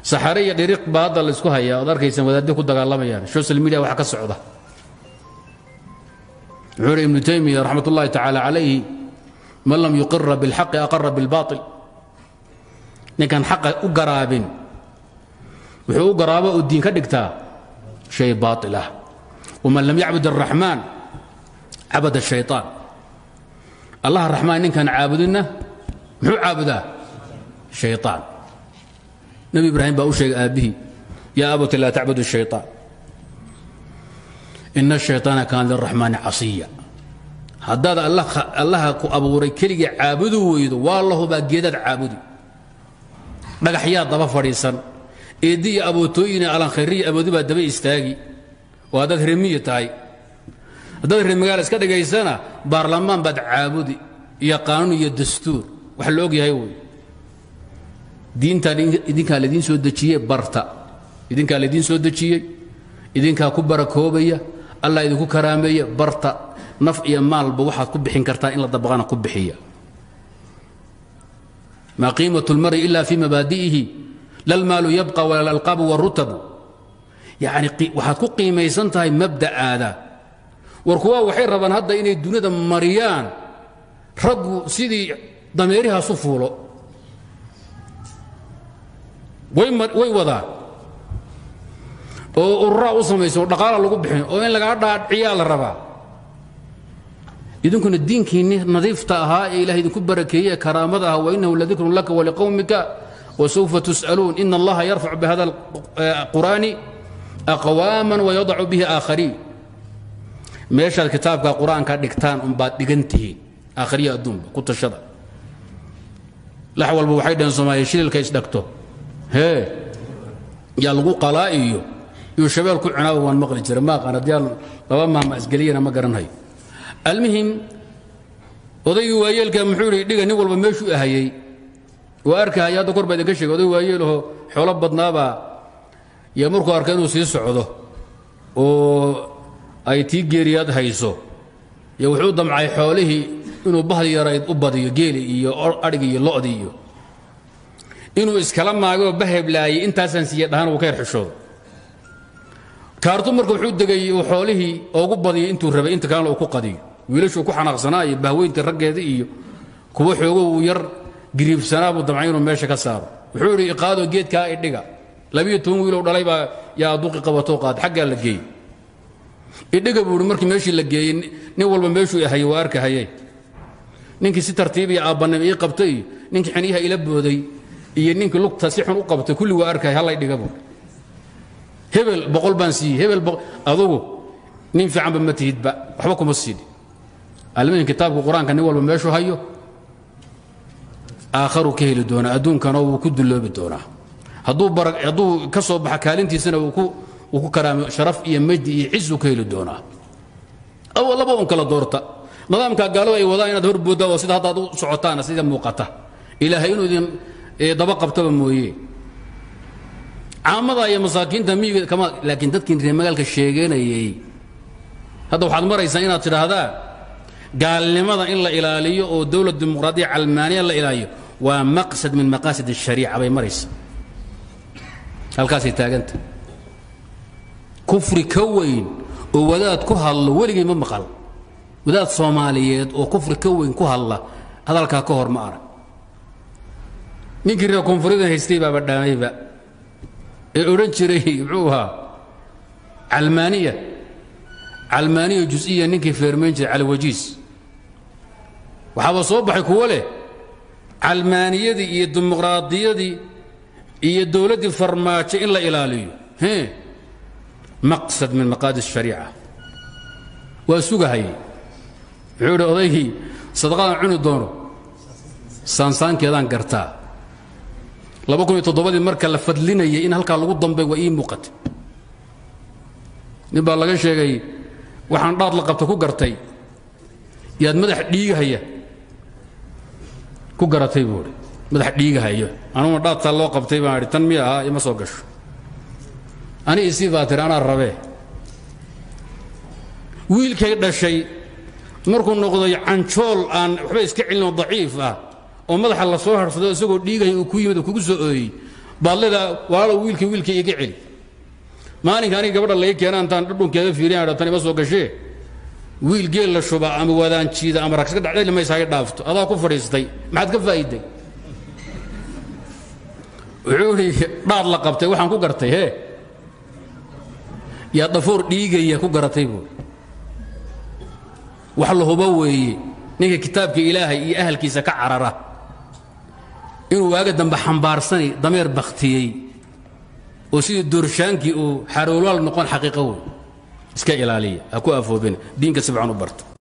saxare iyo dhiriiq baa hadda la isku hayaa ood arkaysaan wadaaddi ku dagaalamayaan social media waxa ka socda wuxuu hi ibnu taymiya raxmat ullahi tacaala calayhi man lam yuqira bilxaqi aqara bilbaail ninkaan xaqa u garaabin wuxuu u garaabo oo diin ka dhigtaa shay baail ah waman lam yacbud araxmaan cabad ashayطaan allaha raxmaan ninkaan caabudinna muxuu caabudaa shayطaan nebi ibraahim baa u sheegay aabbihii yaa abati laa tacbud الshayطaan ina الshayطaana kaana liraxmaani casiya haddaad allaha ku abuuray keligii caabudu weydo waa lahubaa geedaad caabudi dhagaxyaa daba fadhiisan eeddi iyo abootooyine alankhayriya amoodi baa daba istaagi oo haddaad remiyi tahay haddaad remagaal iska dhigaysana baarlamaan baad caabudi iyo qaanuun iyo dastuur wax la og yahay wey diintaan idinkaa laidiin soo dejiyey barta idinkaa laidiin soo dejiyey idinkaa ku barakoobaya allah idinku karaameeya barta naf iyo maalba waxaad ku bixin kartaa in la dabaqana ku bixiya maa qiimat اlmari ila fi mabaadi'ihi lalmaalu yabqa wala lalqaabu wاrutabu yani waxaad ku qiimaysan tahay mabda'aada war kuwaa waxay rabaan hadda inay duniyada mariyaan raggu sidii dameerihaasu fuulo way wadaan oo ururaa u samaysan oo dhaqaala lagu bixin oo in lagaa dhaadciyaa la rabaa idinkuna diinkiinni nadiifta ahaa ee ilahay idinku barakeeye ee karaamada ahaa wainahu ladikrun laka waliqowmika wasawfa tus'aluun ina allaha yarfac bihada qur'aani aqwaaman wayadacu bihi aakhariin meeshaad kitaabka qur-aanka dhigtaan unbaad dhigan tihiin aakhariya adduunba ku tashada lax walba waxay dhaheen soomaaliya shililka isdhagto hee yaa lagu qalaa iyo iyo shabeel ku cunaaba waan maqli jira ma aqaan haddii laba maama isgeliyana ma garanhayo almuhim odaygii waayeelka muxuu ihi dhiga nin walba meeshuu ahayey waa arkahaya hadda kor baa idinka sheegay oday waayeelahoo xoolo badnaabaa iyo markuu arka inuu sii socdo oo ay tii geeriyaad hayso iyo wuxuu damcay xoolihii inuu bahdi yarayd u badiyo geeli iyo adhigi iyo lo'dii iyo inuu iskala maagoo baheblaayay intaasaan siiye dhahaan uu ka yar xishoodo kaartu marka wuxuu degay uu xoolihii oogu badiyay intuu rabay inta kalena uu ku qadiyo wiilashuu ku xanaaqsanaa iyo bahweynta raggeeda iyo kuwa xoogo uu yar giriibsanaa buu damcay inuu meesha ka saaro wuxuu idhi iqaado geedkaa idhiga labiyo toban wiilow dhalay baa yaa duqi qabatoo qaad xaggaa la geeyey idhiga buu ihi markii meeshii la geeyey nin walba meeshuu hayay waa arkahayey ninkii si tartiib iyo aabbanimo ii qabtay iyo ninkii xiniyaha ila booday iyo ninkii lugta si xun u qabtay kulli waa arkahaya hallay dhiga buu hebel boqol baan siiyey hebel adugu nin fiicanba ma tihidba waxba kuma siidhi almuhim kitaabka qur-aanka nin walba meeshuu hayo aakharuu ka heli doonaa adduunkana wuu ku dulloobi doonaa hadduu hadduu ka soo baxa kaalintiisana wuu ku karaamo sharaf iyo majdi iyo cisuu ka heli doonaa aw laba un kala doorta nidaamka gaalada ay wadaan inaad horbooddaa oo sida haddaad u socotaana sida muuqata ilaahay inuu idin daba qabtaba mooye caamada iyo masaakiinta miyiga kama laakiin dadkii reer magaalka sheeganayay hadda waxaad maraysaa inaad tidhaahdaan gaalnimada in la ilaaliyo oo dowlad dimuqraadiya calmaaniya la ilaaliyo waa maqsad min maqaasid الshariica bay maraysa halkaasay taaganta kufri ka weyn oo wadaad ku hadlo weligay ma maqal wadaad soomaaliyeed oo kufri ka weyn ku hadla hadalkaa ka hor ma arag ninkii reer koonfurida haystay baaba dhaamayba ee odhan jiray muxuu ahaa calmaaniya calmaaniya jusiya ninkii feermayn jiray caliwajiis waxaaba soo baxay kuwo leh calmaaniyadii iyo dimuqraadiyadii iyo dowladdii farmaajo in la ilaaliyo he maqsad min maqaadi الshariica waa sugahayay wuxuu idhi odaygii sadaqadan cuni doono saansaankeedaan gartaa laba kun iyo toddobadii marka la fadlinayay in halkaa lagu dambay waa ii muuqatay nin baa laga sheegay waxaan dhaad la qabta ku gartay yaad madax dhiigahaya ku garatay buu idhi madax dhiigahayo anuguna dhaadtaa loo qabtay baan idhi tan miya ahaa ima soo gasho ani isii baa tiri anaa rabee wiilkay dhashay markuu noqday canjool aan waxba iska celinoo daciif ah oo madaxa la soo harhsado isagoo dhiigaya uu ku yimid oo kugu soo ooyey baad leedaa walaalow wiilkii wiilkii iga celi maalinka aniga gabadha laga keena intaan dhudhunkeeda fiiriyan tan ima soo gashee wiil geel la shuba ama wadaanjiida ama ragska dhacdayl ma isaga dhaafto adaa ku fadhiistay maxaad ka faa'iiday wuxuu idhi dhaad la qabtay waxaan ku gartay hee yaa dhafoor dhiigaya ku garatay buu wax la hubo weeye ninka kitaabka ilaahay iyo ahalkiisa ka carara inuu waaga dambe xambaarsanay dameer bakhtiyey oo sidii doorshaanki uu xaroolaal noqon xaqiiqo wey iska ilaaliya ha ku afoobina diinka si fiican u barta